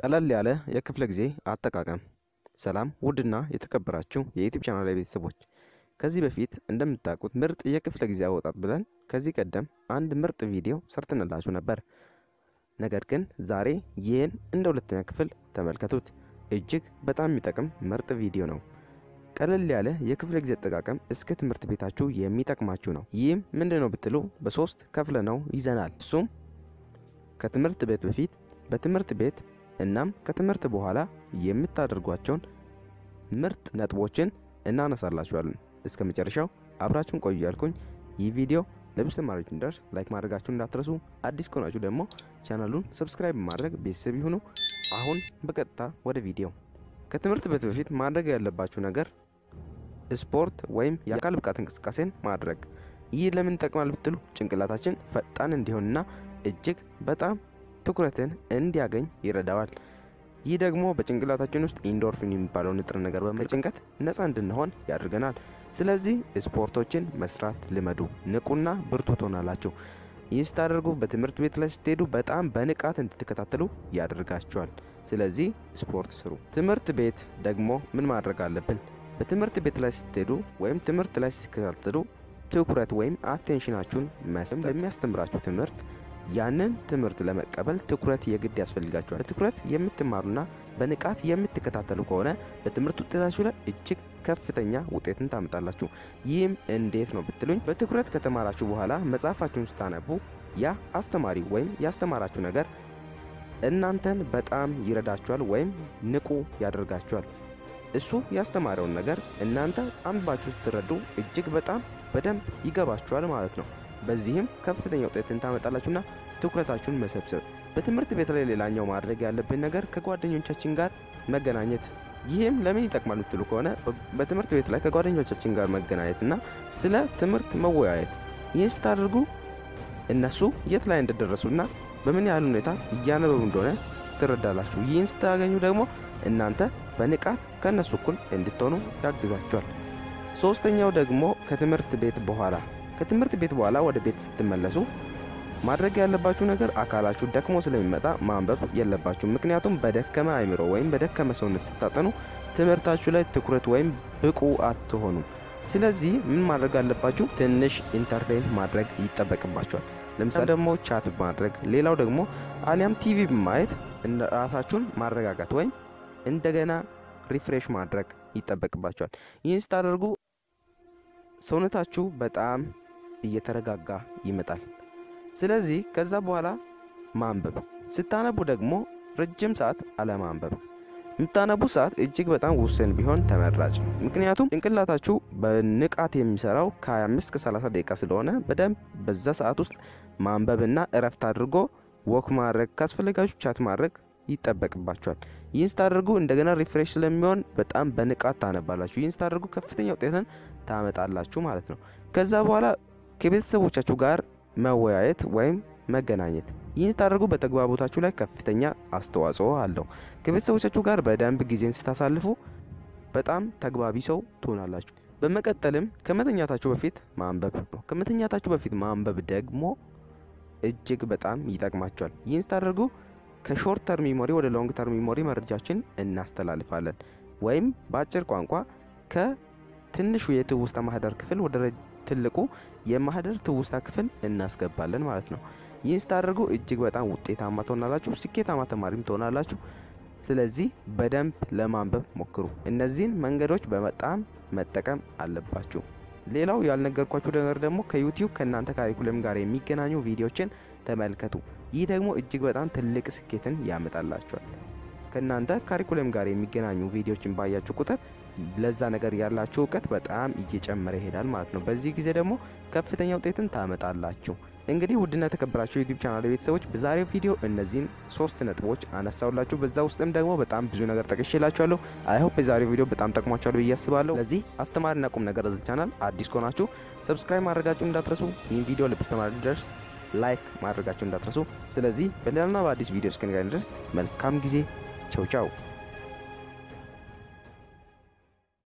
ቀለል ያለ የክፍለ ጊዜ አጠቃቀም። ሰላም ውድና የተከበራችሁ የዩቲዩብ ቻናል ቤተሰቦች፣ ከዚህ በፊት እንደምታውቁት ምርጥ የክፍለ ጊዜ አወጣጥ ብለን ከዚህ ቀደም አንድ ምርጥ ቪዲዮ ሰርተንላችሁ ነበር። ነገር ግን ዛሬ ይህን እንደ ሁለተኛ ክፍል ተመልከቱት። እጅግ በጣም የሚጠቅም ምርጥ ቪዲዮ ነው። ቀለል ያለ የክፍለ ጊዜ አጠቃቀም እስከ ትምህርት ቤታችሁ የሚጠቅማችሁ ነው። ይህም ምንድን ነው ብትሉ በሶስት ከፍለ ነው ይዘናል። እሱም ከትምህርት ቤት በፊት፣ በትምህርት ቤት እናም ከትምህርት በኋላ የምታደርጓቸውን ምርጥ ነጥቦችን እናነሳላችኋለን። እስከ መጨረሻው አብራችሁን ቆዩ ያልኩኝ ይህ ቪዲዮ ለብዙ ተማሪዎች እንዲደርስ ላይክ ማድረጋችሁን እንዳትረሱ። አዲስ ከሆናችሁ ደግሞ ቻናሉን ሰብስክራይብ ማድረግ ቤተሰብ ይሁኑ። አሁን በቀጥታ ወደ ቪዲዮ። ከትምህርት ቤት በፊት ማድረግ ያለባችሁ ነገር ስፖርት ወይም የአካል ብቃት እንቅስቃሴን ማድረግ። ይህ ለምን ይጠቅማል ብትሉ ጭንቅላታችን ፈጣን እንዲሆንና እጅግ በጣም ትኩረትን እንዲያገኝ ይረዳዋል። ይህ ደግሞ በጭንቅላታችን ውስጥ ኢንዶርፊን የሚባለው ንጥረ ነገር በመጭንቀት ነፃ እንድንሆን ያደርገናል። ስለዚህ ስፖርቶችን መስራት ልመዱ። ንቁና ብርቱ ትሆናላችሁ። ይህ ስታደርጉ በትምህርት ቤት ላይ ስትሄዱ በጣም በንቃት እንድትከታተሉ ያደርጋችኋል። ስለዚህ ስፖርት ስሩ። ትምህርት ቤት ደግሞ ምን ማድረግ አለብን? በትምህርት ቤት ላይ ስትሄዱ ወይም ትምህርት ላይ ስትከታተሉ ትኩረት ወይም አቴንሽናችሁን መስጠት ለሚያስተምራችሁ ትምህርት ያንን ትምህርት ለመቀበል ትኩረት የግድ ያስፈልጋችኋል። በትኩረት የምትማሩና በንቃት የምትከታተሉ ከሆነ በትምህርት ውጤታችሁ ላይ እጅግ ከፍተኛ ውጤትን ታመጣላችሁ። ይህም እንዴት ነው ብትሉኝ፣ በትኩረት ከተማራችሁ በኋላ መጽሐፋችሁን ስታነቡ ያ አስተማሪ ወይም ያስተማራችሁ ነገር እናንተን በጣም ይረዳችኋል ወይም ንቁ ያደርጋችኋል። እሱ ያስተማረውን ነገር እናንተ አንባችሁ ስትረዱ እጅግ በጣም በደንብ ይገባችኋል ማለት ነው። በዚህም ከፍተኛ ውጤትን ታመጣላችሁና ትኩረታችሁን መሰብሰብ። በትምህርት ቤት ላይ ሌላኛው ማድረግ ያለብን ነገር ከጓደኞቻችን ጋር መገናኘት። ይህም ለምን ይጠቅማል ብትሉ ከሆነ በትምህርት ቤት ላይ ከጓደኞቻችን ጋር መገናኘትና ስለ ትምህርት መወያየት። ይህን ስታደርጉ እነሱ የት ላይ እንደደረሱና በምን ያህል ሁኔታ እያነበቡ እንደሆነ ትረዳላችሁ። ይህን ስታገኙ ደግሞ እናንተ በንቃት ከእነሱ እኩል እንድትሆኑ ያግዛችኋል። ሶስተኛው ደግሞ ከትምህርት ቤት በኋላ ከትምህርት ቤት በኋላ ወደ ቤት ስትመለሱ ማድረግ ያለባችሁ ነገር አካላችሁ ደክሞ ስለሚመጣ ማንበብ የለባችሁ። ምክንያቱም በደከመ አይምሮ ወይም በደከመ ሰውነት ስታጠኑ ትምህርታችሁ ላይ ትኩረት ወይም ብቁ አትሆኑም። ስለዚህ ምን ማድረግ አለባችሁ? ትንሽ ኢንተርቴን ማድረግ ይጠበቅባችኋል። ለምሳሌ ደግሞ ቻት ማድረግ፣ ሌላው ደግሞ አሊያም ቲቪ በማየት ራሳችሁን ማረጋጋት ወይም እንደገና ሪፍሬሽ ማድረግ ይጠበቅባችኋል። ይህን ስታደርጉ ሰውነታችሁ በጣም እየተረጋጋ ይመጣል። ስለዚህ ከዛ በኋላ ማንበብ፣ ስታነቡ ደግሞ ረጅም ሰዓት አለማንበብ። የምታነቡ ሰዓት እጅግ በጣም ውስን ቢሆን ተመራጭ። ምክንያቱም ጭንቅላታችሁ በንቃት የሚሰራው ከ25 እስከ 30 ደቂቃ ስለሆነ በደንብ በዛ ሰዓት ውስጥ ማንበብና እረፍት አድርጎ ወክ ማድረግ ካስፈለጋችሁ ቻት ማድረግ ይጠበቅባችኋል። ይህን ስታደርጉ እንደገና ሪፍሬሽ ስለሚሆን በጣም በንቃት ታነባላችሁ። ይህን ስታደርጉ ከፍተኛ ውጤትን ታመጣላችሁ ማለት ነው። ከዛ በኋላ ከቤተሰቦቻችሁ ጋር መወያየት ወይም መገናኘት። ይህን ስታደርጉ በተግባቦታችሁ ላይ ከፍተኛ አስተዋጽኦ አለው። ከቤተሰቦቻችሁ ጋር በደንብ ጊዜን ስታሳልፉ በጣም ተግባቢ ሰው ትሆናላችሁ። በመቀጠልም ከመተኛታችሁ በፊት ማንበብ ነው። ከመተኛታችሁ በፊት ማንበብ ደግሞ እጅግ በጣም ይጠቅማችኋል። ይህን ስታደርጉ ከሾርት ተርም ሚሞሪ ወደ ሎንግ ተርም ሚሞሪ መረጃችን እናስተላልፋለን ወይም በአጭር ቋንቋ ከትንሹ የትውስታ ማህደር ክፍል ወደ ትልቁ የማህደር ትውስታ ክፍል እናስገባለን ማለት ነው። ይህን ስታደርጉ እጅግ በጣም ውጤታማ ትሆናላችሁ፣ ስኬታማ ተማሪም ትሆናላችሁ። ስለዚህ በደንብ ለማንበብ ሞክሩ። እነዚህን መንገዶች በጣም መጠቀም አለባችሁ። ሌላው ያልነገርኳችሁ ነገር ደግሞ ከዩቲዩብ ከእናንተ ካሪኩለም ጋር የሚገናኙ ቪዲዮችን ተመልከቱ። ይህ ደግሞ እጅግ በጣም ትልቅ ስኬትን ያመጣላችኋል። ከእናንተ ካሪኩለም ጋር የሚገናኙ ቪዲዮችን ባያችሁ ቁጥር ለዛ ነገር ያላችሁ እውቀት በጣም እየጨመረ ይሄዳል ማለት ነው። በዚህ ጊዜ ደግሞ ከፍተኛ ውጤትን ታመጣላችሁ። እንግዲህ ውድና የተከበራችሁ ዩቲዩብ ቻናል ቤተሰቦች በዛሬው ቪዲዮ እነዚህን ሶስት ነጥቦች አነሳውላችሁ። በዛ ውስጥም ደግሞ በጣም ብዙ ነገር ጠቅሼላችኋለሁ። አይሆፕ የዛሬው ቪዲዮ በጣም ጠቅሟችኋል ብዬ አስባለሁ። ለዚህ አስተማሪና ቁም ነገር እዚህ ቻናል አዲስ ከሆናችሁ ሰብስክራይብ ማድረጋችሁ እንዳትረሱ። ይህን ቪዲዮ ለብዙ ተማሪ እንዲደርስ ላይክ ማድረጋችሁ እንዳትረሱ። ስለዚህ በሌላና በአዲስ ቪዲዮ እስክንገናኝ ድረስ መልካም ጊዜ። ቸው ቻው